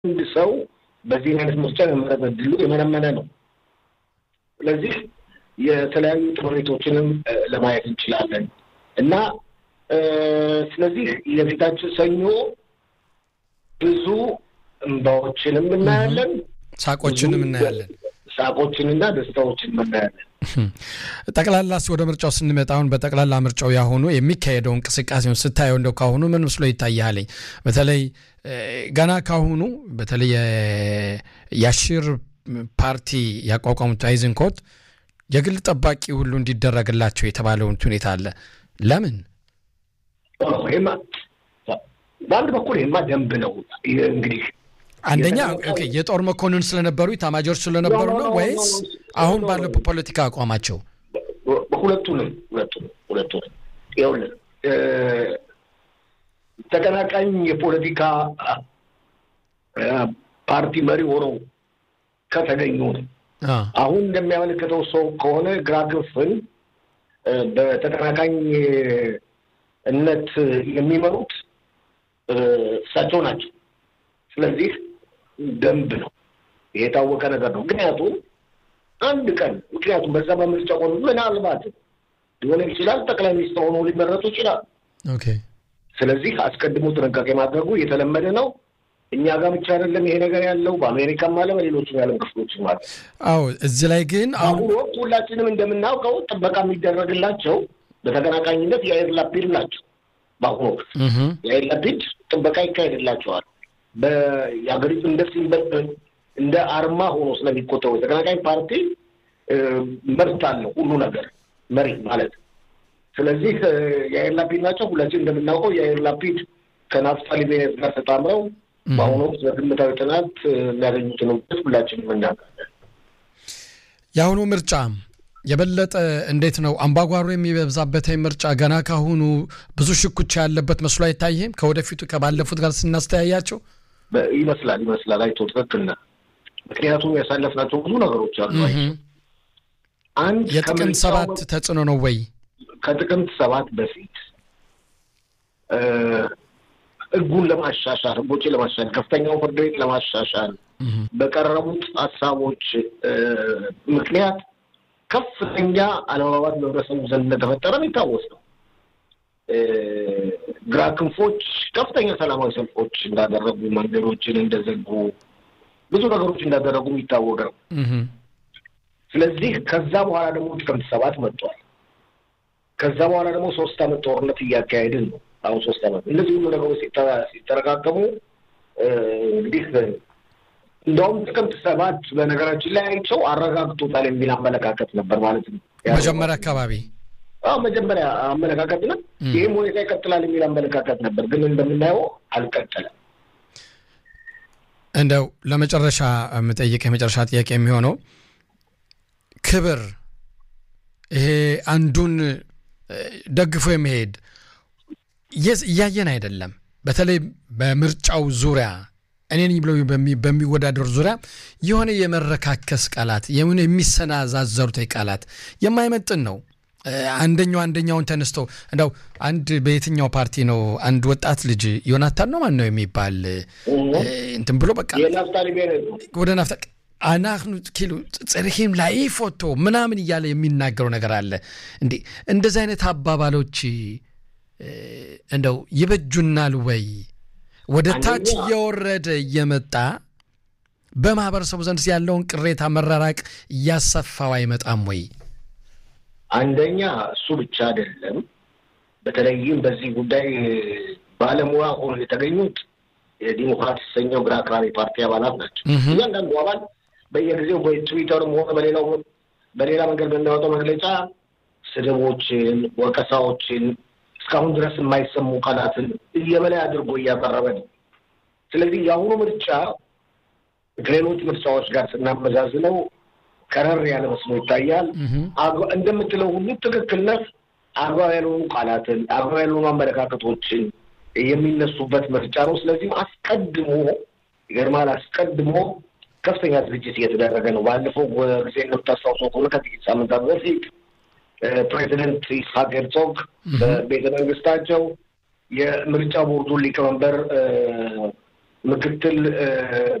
አንድ ሰው በዚህ አይነት ምርጫ የመመረጥ ዕድሉ የመነመነ ነው። ስለዚህ የተለያዩ ጥምሪቶችንም ለማየት እንችላለን እና ስለዚህ የፊታችን ሰኞ ብዙ እንባዎችንም እናያለን፣ ሳቆችንም እናያለን፣ ሳቆችንና ደስታዎችን እናያለን። ጠቅላላስ ወደ ምርጫው ስንመጣ አሁን በጠቅላላ ምርጫው ያሁኑ የሚካሄደው እንቅስቃሴውን ስታየው እንደው ካሁኑ ምን መስሎ ይታያለኝ? በተለይ ገና ካሁኑ በተለይ የአሽር ፓርቲ ያቋቋሙት አይዝንኮት የግል ጠባቂ ሁሉ እንዲደረግላቸው የተባለውን ሁኔታ አለ። ለምን? በአንድ በኩል ይህማ ደንብ ነው እንግዲህ አንደኛ የጦር መኮንን ስለነበሩ ኢታማጆር ስለነበሩ ነው ወይስ አሁን ባለው ፖለቲካ አቋማቸው? ሁለቱንም ሁለቱንም ሁለቱንም ይኸውልህ ተቀናቃኝ የፖለቲካ ፓርቲ መሪ ሆነው ከተገኙ ነው። አሁን እንደሚያመለክተው ሰው ከሆነ ግራ ክንፍን በተቀናቃኝነት የሚመሩት እሳቸው ናቸው። ስለዚህ ደንብ ነው፣ የታወቀ ነገር ነው። ምክንያቱም አንድ ቀን ምክንያቱም በዛ በምርጫ ቆኑ ምናልባት ሊሆን ይችላል ጠቅላይ ሚኒስትር ሆኖ ሊመረጡ ይችላል። ስለዚህ አስቀድሞ ጥንቃቄ ማድረጉ የተለመደ ነው። እኛ ጋር ብቻ አይደለም ይሄ ነገር ያለው በአሜሪካም አለ በሌሎችም የዓለም ክፍሎችም አለ። አዎ እዚህ ላይ ግን አሁን ወቅት ሁላችንም እንደምናውቀው ጥበቃ የሚደረግላቸው በተቀናቃኝነት የአየር ላፒድ ናቸው። በአሁኑ ወቅት የአየር ላፒድ ጥበቃ ይካሄድላቸዋል። የሀገሪቱ እንደ ሲምበል እንደ አርማ ሆኖ ስለሚቆጠሩ የተቀናቃኝ ፓርቲ መብት አለው ሁሉ ነገር መሪ ማለት ስለዚህ የአየር ላፒድ ናቸው። ሁላችን እንደምናውቀው የአየር ላፒድ ከናፍታሊ ቤኔት ጋር ተጣምረው በአሁኑ ወቅት በግምታዊ ጥናት የሚያገኙትን ውጤት ሁላችንም እናውቃለን። የአሁኑ ምርጫ የበለጠ እንዴት ነው አምባጓሮ የሚበዛበት ምርጫ ገና ካሁኑ ብዙ ሽኩቻ ያለበት መስሎ አይታይም? ከወደፊቱ ከባለፉት ጋር ስናስተያያቸው ይመስላል ይመስላል። አይቶ ትክክል ነህ። ምክንያቱም ያሳለፍናቸው ብዙ ነገሮች አሉ። አንድ የጥቅምት ሰባት ተጽዕኖ ነው ወይ? ከጥቅምት ሰባት በፊት ህጉን ለማሻሻል ህጎችን ለማሻሻል ከፍተኛው ፍርድ ቤት ለማሻሻል በቀረቡት ሀሳቦች ምክንያት ከፍተኛ አለመግባባት በህብረተሰቡ ዘንድ እንደተፈጠረ የሚታወስ ነው። ግራ ክንፎች ከፍተኛ ሰላማዊ ሰልፎች እንዳደረጉ፣ መንገዶችን እንደዘጉ፣ ብዙ ነገሮች እንዳደረጉ የሚታወቅ ነው። ስለዚህ ከዛ በኋላ ደግሞ ጥቅምት ሰባት መጥቷል። ከዛ በኋላ ደግሞ ሶስት አመት ጦርነት እያካሄድን ነው። አሁን ሶስት አመት እነዚህ ሁሉ ነገሮች ሲጠረቃቀሙ እንግዲህ እንደውም ጥቅምት ሰባት በነገራችን ላይ አይቸው አረጋግጦታል የሚል አመለካከት ነበር ማለት ነው። መጀመሪያ አካባቢ አዎ መጀመሪያ አመለካከት ነው። ይህም ሁኔታ ይቀጥላል የሚል አመለካከት ነበር፣ ግን እንደምናየው አልቀጠለም። እንደው ለመጨረሻ የምጠይቅ የመጨረሻ ጥያቄ የሚሆነው ክብር ይሄ አንዱን ደግፎ የመሄድ እያየን አይደለም። በተለይ በምርጫው ዙሪያ እኔን ብለው በሚወዳደሩ ዙሪያ የሆነ የመረካከስ ቃላት የሆነ የሚሰናዛዘሩት ቃላት የማይመጥን ነው። አንደኛው አንደኛውን ተነስቶ እንደው አንድ በየትኛው ፓርቲ ነው አንድ ወጣት ልጅ ዮናታን ነው ማን ነው የሚባል እንትን ብሎ በቃ ወደ ናፍታ አናክኑ ኪሉ ጽርሂም ላይ ፎቶ ምናምን እያለ የሚናገረው ነገር አለ። እንዴ እንደዚህ አይነት አባባሎች እንደው ይበጁናል ወይ? ወደ ታች እየወረደ እየመጣ በማህበረሰቡ ዘንድ ያለውን ቅሬታ መራራቅ እያሰፋው አይመጣም ወይ? አንደኛ እሱ ብቻ አይደለም። በተለይም በዚህ ጉዳይ ባለሙያ ሆኖ የተገኙት የዲሞክራት የተሰኘው ግራ አክራሪ ፓርቲ አባላት ናቸው። እያንዳንዱ አባል በየጊዜው በትዊተርም ሆነ በሌላው በሌላ መንገድ በሚያወጣው መግለጫ ስድቦችን፣ ወቀሳዎችን እስካሁን ድረስ የማይሰሙ ቃላትን እየበላይ አድርጎ እያቀረበ ነው። ስለዚህ የአሁኑ ምርጫ ከሌሎች ምርጫዎች ጋር ስናመዛዝነው ከረር ያለ መስሎ ይታያል። እንደምትለው ሁሉ ትክክልነት አግባብ ያልሆኑ ቃላትን፣ አግባብ ያልሆኑ አመለካከቶችን የሚነሱበት ምርጫ ነው። ስለዚህም አስቀድሞ ይገርማል፣ አስቀድሞ ከፍተኛ ዝግጅት እየተደረገ ነው። ባለፈው ጊዜ እንደምታስታውሰው ከሆነ ከጥቂት ሳምንታት በፊት ፕሬዚደንት ይስሐቅ ሄርዞግ በቤተ መንግስታቸው የምርጫ ቦርዱን ሊቀመንበር ምክትል